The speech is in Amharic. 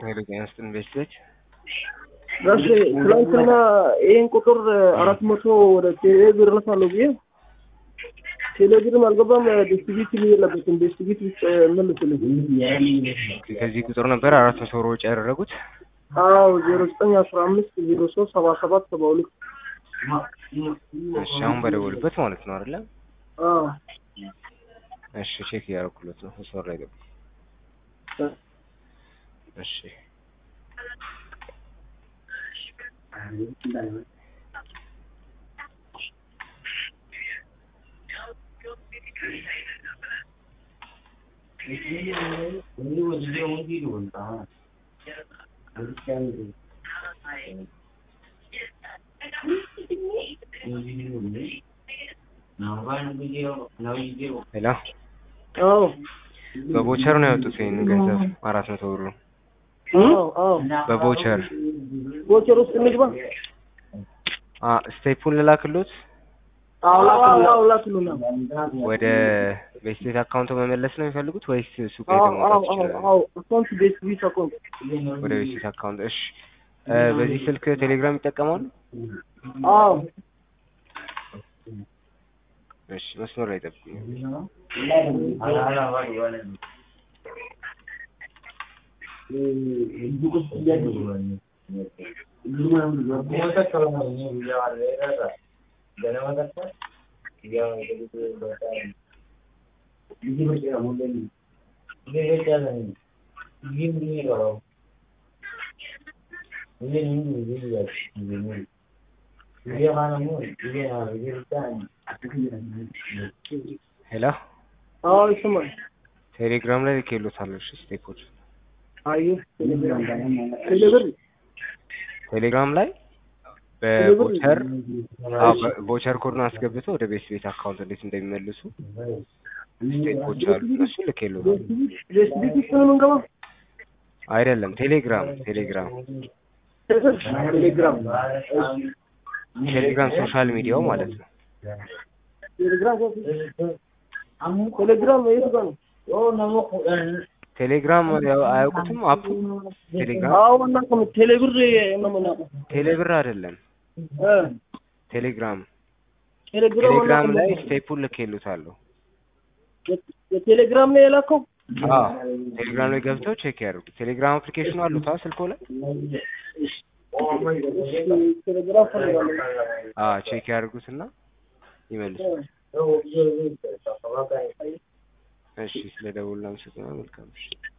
ኃይለ ጤና ይስጥልን ቤተሰቦች ጋሽ ትላንትና ይህን ቁጥር አራት መቶ ወደ ቴሌ ብር እልካለሁ ብዬ ቴሌ ብርም አልገባም። ዲስትሪቢዩት የለበትም። ዲስትሪቢዩት ውስጥ መልስልኝ። ከዚህ ቁጥር ነበር አራት መቶ ብር ወጪ ያደረጉት። አዎ ዜሮ ዘጠኝ አስራ አምስት ዜሮ ሶስት ሰባ ሰባት ሰባ ሁለት እሺ አሁን በደወሉበት ማለት ነው አይደለ? አዎ እሺ ቼክ እያደረኩለት ነው። መስመር ላይ ገቡ። እሺ ሄሎ አዎ በቦቸር ነው ያወጡት ይሄንን ገንዘብ አራት መቶ ብሩ አዎ አዎ በቦቸር ቦቸር ውስጥ እንግባ። አ ስቴፑን ልላክሎት አዎ ላክሉ አዎ ላክሉና ወደ ቤስቴት አካውንቱ መመለስ ነው የሚፈልጉት ወይስ ሱቅ አዎ ሄደው አዎ መውጣት አዎ ይችላሉ? አዎ አካውንት ቤት ቢት አካውንት ወደ ቤስቴት አካውንት እሺ እ በዚህ ስልክ ቴሌግራም ይጠቀማሉ? አዎ እሺ መስመር ላይ ጠብቁኝ። ሄሎ አዎ ይሰማል። ቴሌግራም ላይ ልኬሎታለሁ። እሺ ስቴፖች አየህ ቴሌብር ቴሌብር ቴሌግራም ላይ በቦቸር አዎ በቦቸር ኮድን አስገብተው ወደ ቤት ቤት አካውንት እንዴት እንደሚመልሱ ስቴፖች አሉ። እሱ ልኬሎታል። ቤት ቢት ውስጥ ነው የምንገባው። አይደለም ቴሌግራም ቴሌግራም ቴሌግራም ቴሌግራም ሶሻል ሚዲያው ማለት ነው። ቴሌግራም ቴሌግራም የት ጋር ነው? ቴሌግራም ያው አያውቁትም አፑ ቴሌግራም አዎ እናውቅም። ቴሌብር ነው የምናውቀው። ቴሌብር አይደለም እ ቴሌግራም ቴሌግራም ቴሌግራም አናውቅም። ላይ ስቴፑን ልኬሎታለሁ። የቴሌግራም ነው የላከው። አዎ ቴሌግራም ላይ ገብተው ቼክ ያድርጉ። ቴሌግራም አፕሊኬሽኑ አሉት አ ስልኮ ላይ ቴሌግራም ፈልጋለሁ። አዎ ቼክ ያድርጉትና ይመልሱ። እሺ ስለ ደውል መልካም ምሽት።